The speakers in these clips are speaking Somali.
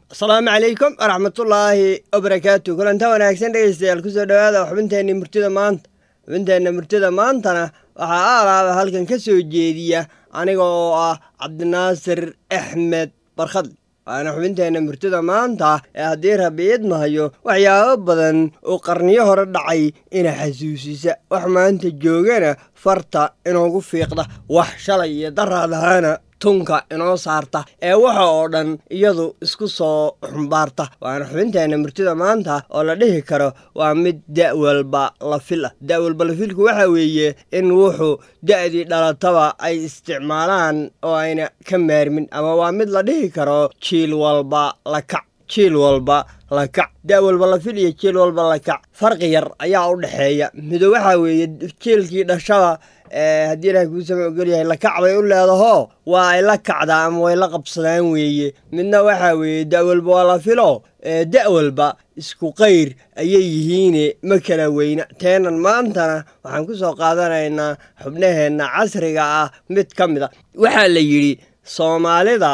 asalaamu calaykum waraxmatullaahi wabarakaatu kulanta wanaagsan dhegeystayaal kusoo dhowaada xubinteenna murtida maanta xubinteenna murtida maantana waxaa aalaaba halkan ka soo jeediya aniga oo ah cabdinaasir axmed barkhadle waana xubinteenna murtida maanta ee haddii rabi idmahayo waxyaabo badan oo qarniyo hore dhacay ina xasuusisa wax maanta joogana farta inoogu fiiqda wax shalay iyo daraadahaana tunka inoo saarta ee waxa oo dhan iyadu isku soo xumbaarta waana xubinteenna murtida maanta oo la dhihi karo waa mid da' walba la fil ah da' walba la filku waxa weeye in wuxuu da'dii dhalataba ay isticmaalaan oo ayna ka maarmin ama waa mid la dhihi karo jiil walba la kac jiil walba la kac da' walba la fil iyo jiil walba la kac farqi yar ayaa u dhexeeya mido waxaa weeye jiilkii dhashada haddii ilahay kuusama ogolyahay lakac bay u leedaho waa ay la kacdaa ama way la qabsadaan weeye midna waxaa weeye da' walba waa la filo da' walba isku qayr ayay yihiine ma kala weyna teenan maantana waxaan ku soo qaadanaynaa xubnaheenna casriga ah mid ka mid a waxaa la yidhi soomaalida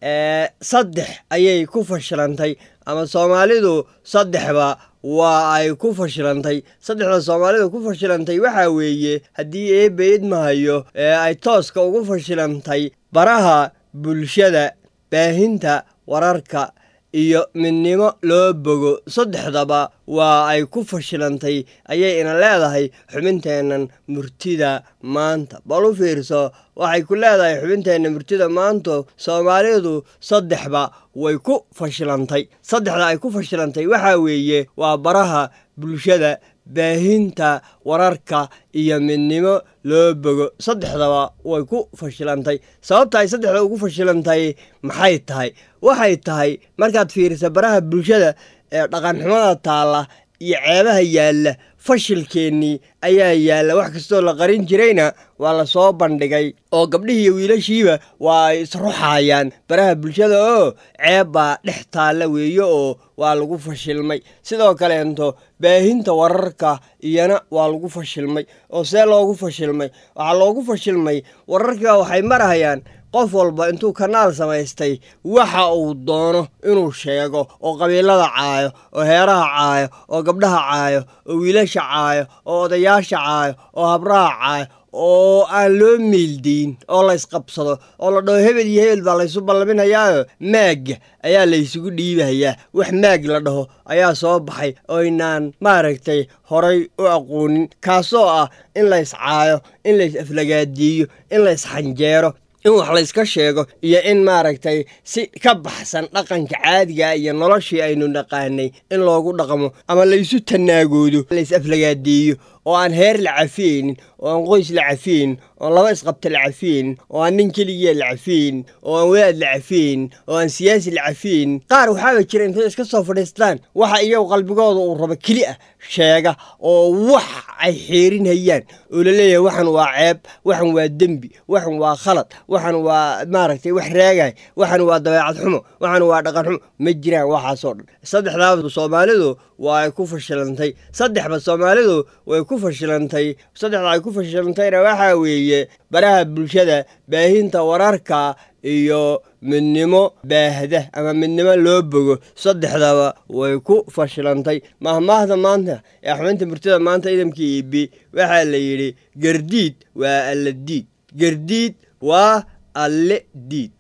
saddex ayay ku fashilantay ama soomaalidu saddexba waa ay ku fashilantay saddexda soomaalida ku fashilantay waxaa weeye haddii eebba idmahayo ee ay tooska ugu fashilantay baraha bulshada baahinta wararka iyo midnimo loo bogo saddexdaba waa ay ku fashilantay ayay ina leedahay xubinteennan murtida maanta bal u fiirso waxay ku leedahay xubinteenna murtida maanto soomaalidu saddexba way ku fashilantay saddexda ay ku fashilantay waxaa weeye waa baraha bulshada baahinta wararka iyo midnimo loo bogo saddexdaba way ku fashilantay sababta ay saddexda ugu fashilantay maxay tahay waxay tahay markaad fiirisa baraha bulshada ee dhaqanxumada taalla iyo ceebaha yaalla fashilkeennii ayaa yaalla wax kastoo la qarin jirayna waa la soo bandhigay oo gabdhihii iyo wiilashiiba waa ay isruxayaan baraha bulshada oo ceeb baa dhex taalla weeye oo waa lagu fashilmay sidoo kaleento baahinta wararka iyana waa lagu fashilmay oo see loogu fashilmay waxaa loogu fashilmay wararkiiba waxay marahayaan qof walba intuu kanaal samaystay waxa uu doono inuu sheego oo qabiilada caayo oo heeraha caayo oo gabdhaha caayo oo wiilasha caayo oo odayaasha caayo oo habraha caayo oo aan loo meeldayn oo la ysqabsado oo la dhaho hebel iyo hebel baa laysu ballaminayaayo maagga ayaa laysugu dhiibahayaa wax maag la dhaho ayaa soo baxay oynaan maaragtay horay u aqoonin kaasoo ah in lays caayo in lays aflagaadiiyo in lays xanjeero in wax layska sheego iyo in maaragtay si ka baxsan dhaqanka caadiga iyo noloshii aynu naqaanay in loogu dhaqmo ama laysu tanaagoodo lays aflagaadeeyo oo aan heer la cafiyeynin oo aan qoys la cafiyeynin oo laba isqabta la cafiyeynin oo aan nin keligiya la cafiyeynin oo aan wadaad la cafiyeynin oo aan siyaasi la cafiyeynin qaar waxaaba jira intay iska soo fadhiistaan waxa iyagu qalbigooda uu rabo keli ah sheega oo wax ay xeerinhayaan oo la leeyahay waxan waa ceeb waxan waa dembi waxan waa khalad waxan waa maaragtay wax raagay waxan waa dabeecad xumo waxan waa dhaqan xumo ma jiraan waxaasoo dhan saddexdaaba soomaalidu waa ay ku fashilantay saddexba soomaalidu way ku fashilantay saddexda ay ku fashilantayna waxaa weeye baraha bulshada baahinta wararka iyo midnimo baahda ama midnimo loo bogo saddexdaba way ku fashilantay mahmaahda maanta ee xubinta murtida maanta idamkii ibi waxaa la yidhi gardiid waa alle diid gardiid waa alle diid